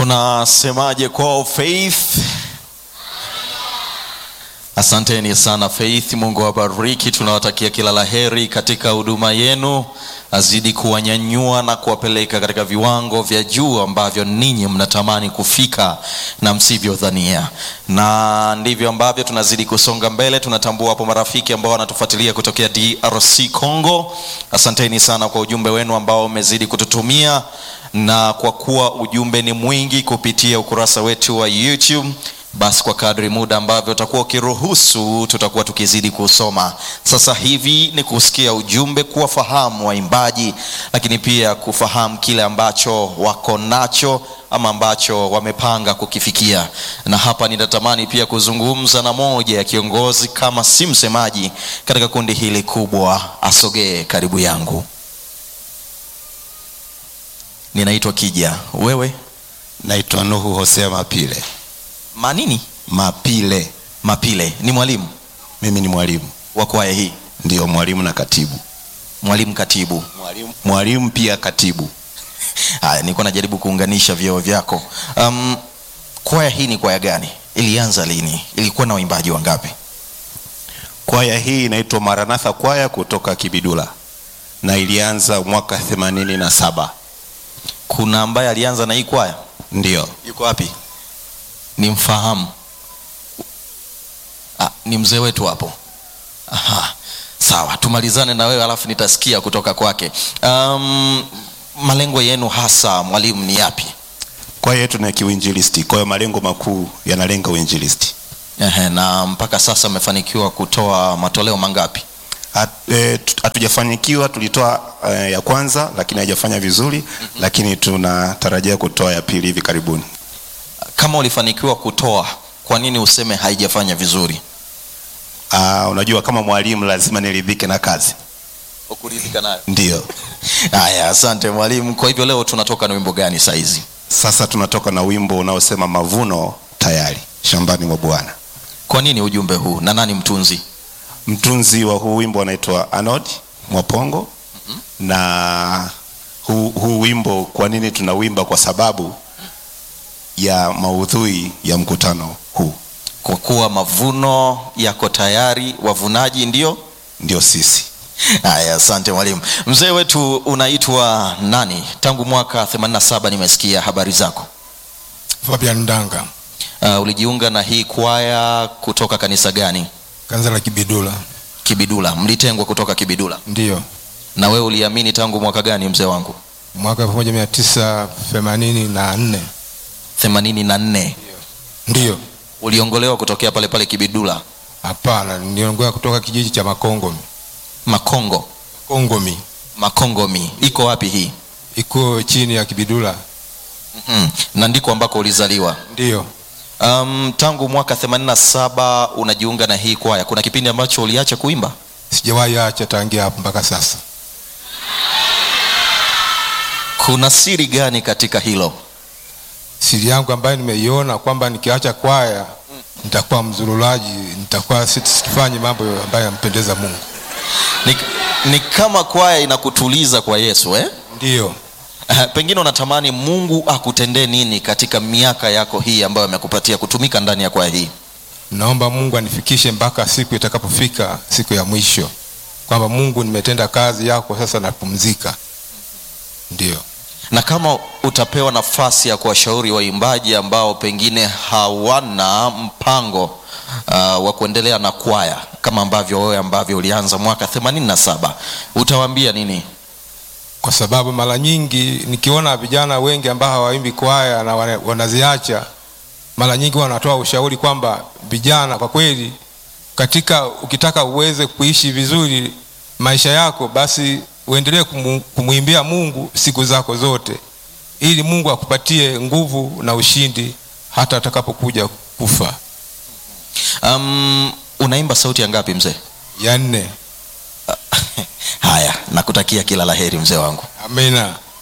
tunasemaje kwao faith asanteni sana faith mungu awabariki tunawatakia kila laheri katika huduma yenu azidi kuwanyanyua na kuwapeleka katika viwango vya juu ambavyo ninyi mnatamani kufika na msivyodhania na ndivyo ambavyo tunazidi kusonga mbele tunatambua hapo marafiki ambao wanatufuatilia kutokea drc congo asanteni sana kwa ujumbe wenu ambao umezidi kututumia na kwa kuwa ujumbe ni mwingi kupitia ukurasa wetu wa youtube basi kwa kadri muda ambavyo utakuwa ukiruhusu tutakuwa tukizidi kusoma sasa hivi ni kusikia ujumbe kuwafahamu waimbaji lakini pia kufahamu kile ambacho wako nacho ama ambacho wamepanga kukifikia na hapa ninatamani pia kuzungumza na moja ya kiongozi kama si msemaji katika kundi hili kubwa asogee karibu yangu ninaitwa kija wewe naitwa nuhu hosea mapile manini mapile mapile ni mwalimu mimi ni mwalimu wa kwaya hii ndio mwalimu na katibu mwalimu katibu mwalimu, mwalimu pia katibu haya nilikuwa najaribu kuunganisha vyeo vyako um, kwaya hii ni kwaya gani ilianza lini ilikuwa na waimbaji wangapi kwaya hii inaitwa maranatha kwaya kutoka kibidula na ilianza mwaka themanini na saba kuna ambaye alianza na hii kwaya ndio yuko wapi ni mfahamu ah, ni mzee wetu hapo Aha. sawa tumalizane na wewe alafu nitasikia kutoka kwake um, malengo yenu hasa mwalimu ni yapi kwaya yetu ni ya kiuinjilisti kwa hiyo malengo makuu yanalenga uinjilisti Ehe, na mpaka sasa mmefanikiwa kutoa matoleo mangapi Hat- eh, tu- hatujafanikiwa tulitoa eh, ya kwanza lakini haijafanya vizuri lakini tunatarajia kutoa ya pili hivi karibuni kama ulifanikiwa kutoa kwa nini useme haijafanya vizuri uh, unajua kama mwalimu lazima niridhike na kazi ukuridhika nayo ndio haya asante mwalimu kwa hivyo leo tunatoka na wimbo gani saizi sasa tunatoka na wimbo unaosema mavuno tayari shambani mwa bwana kwa nini ujumbe huu na nani mtunzi mtunzi wa huu wimbo anaitwa anod mwapongo na huu, huu wimbo kwa nini tunawimba kwa sababu ya maudhui ya mkutano huu kwa kuwa mavuno yako tayari wavunaji ndio ndio sisi haya asante mwalimu mzee wetu unaitwa nani tangu mwaka 87 nimesikia habari zako Fabian Ndanga, uh, ulijiunga na hii kwaya kutoka kanisa gani kanisa la Kibidula. kibidula mlitengwa kutoka kibidula Ndiyo, na wewe uliamini tangu mwaka gani mzee wangu mwaka elfu moja mia tisa themanini na nne. 84 Ndiyo, uliongolewa kutokea pale pale kibidula hapana, niliongoa kutoka kijiji cha Makongomi. makongo Kongomi makongomi iko wapi hii iko chini ya Kibidula. mm-hmm. na ndiko ambako ulizaliwa Ndiyo, um, tangu mwaka 87 unajiunga na hii kwaya kuna kipindi ambacho uliacha kuimba sijawahi acha tangia hapo mpaka sasa. kuna siri gani katika hilo Siri yangu ambayo nimeiona kwamba nikiacha kwaya nitakuwa mzurulaji, nitakuwa sifanyi mambo ambayo yampendeza Mungu. ni, ni kama kwaya inakutuliza kwa yesu eh? Ndiyo, Uh, pengine unatamani mungu akutendee nini katika miaka yako hii ambayo amekupatia kutumika ndani ya kwaya hii naomba Mungu anifikishe mpaka siku itakapofika siku ya mwisho, kwamba Mungu, nimetenda kazi yako, sasa napumzika. Ndiyo, na kama utapewa nafasi ya kuwashauri waimbaji ambao pengine hawana mpango uh, wa kuendelea na kwaya kama ambavyo wewe ambavyo ulianza mwaka 87 utawaambia nini kwa sababu mara nyingi nikiona vijana wengi ambao hawaimbi kwaya na wana- wanaziacha, mara nyingi wanatoa ushauri kwamba vijana, kwa kweli, katika ukitaka uweze kuishi vizuri maisha yako, basi uendelee kumu- kumwimbia Mungu siku zako zote, ili Mungu akupatie nguvu na ushindi hata atakapokuja kufa. um, unaimba sauti ya ngapi mzee Ya nne, haya nakutakia kila laheri mzee wangu amina.